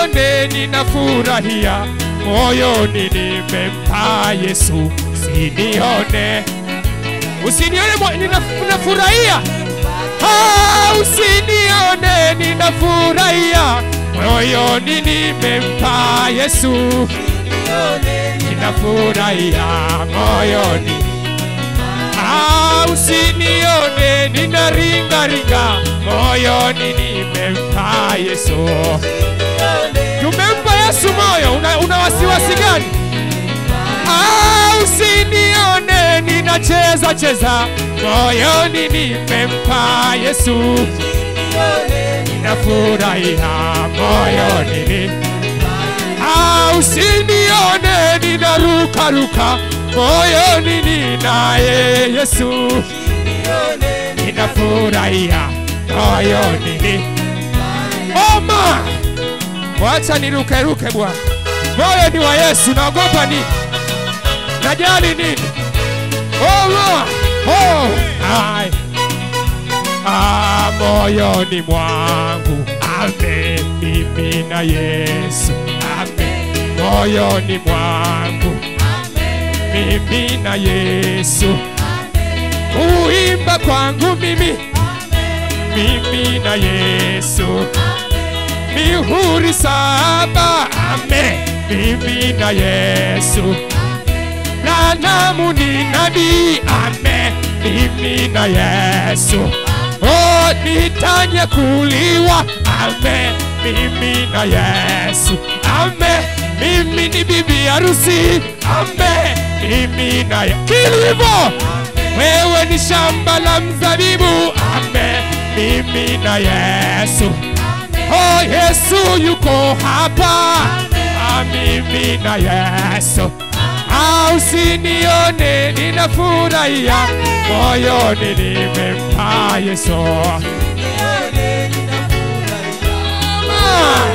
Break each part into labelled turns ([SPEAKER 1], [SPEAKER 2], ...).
[SPEAKER 1] usinione ninafurahia moyoni nimempa Yesu, usinione usinione mo- nina- ninafurahia Ah, usinione ninafurahia moyoni nimempa Yesu, ninafurahia moyoni Ah, usinione ninaringaringa moyoni nimempa Yesu. Tumempa Yesu moyo, una, una wasiwasi gani? Ah, usinione ninacheza cheza moyoni nimempa Yesu. Ninafurahia moyoni ni Ah, usinione ninaruka ruka moyoni ninaye Yesu. Ninafurahia moyoni ni Oma, wacha niruke ruke bwana, moyo ni wa Yesu. Naogopa nini? Najali nini? Oma, oh, ai. Ah, moyoni mwangu amemimina Yesu, ame moyoni mwangu mimina Yesu, kuimba kwangu mimi mimina Yesu, mihuri saba ame mimina Yesu, Lanamu ni nabii ame mimina Yesu, oh nitanyakuliwa ame mimina Yesu, ame mimi ni bibi harusi ame mimina Yesu, kilivyo wewe ni shamba la mzabibu ame mimina Yesu, oh Yesu yuko hapa amimina Yesu Ah, usinione ninafurahia moyoni nimempa Yesu. Ah.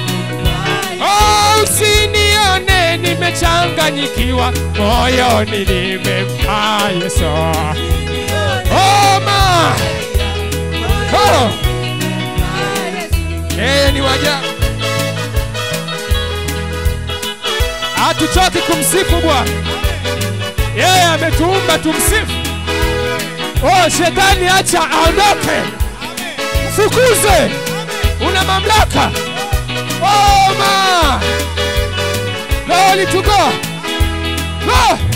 [SPEAKER 1] Oh, usinione nimechanganyikiwa moyoni nimempa Yesu. Oh, ma. Oh. Yeye ni waja hatuchoki kumsifu Bwana. Yeye ametuumba tumsifu. Oh, shetani acha aondoke, fukuze, una mamlaka. Oh, ma. Glory to God. Go.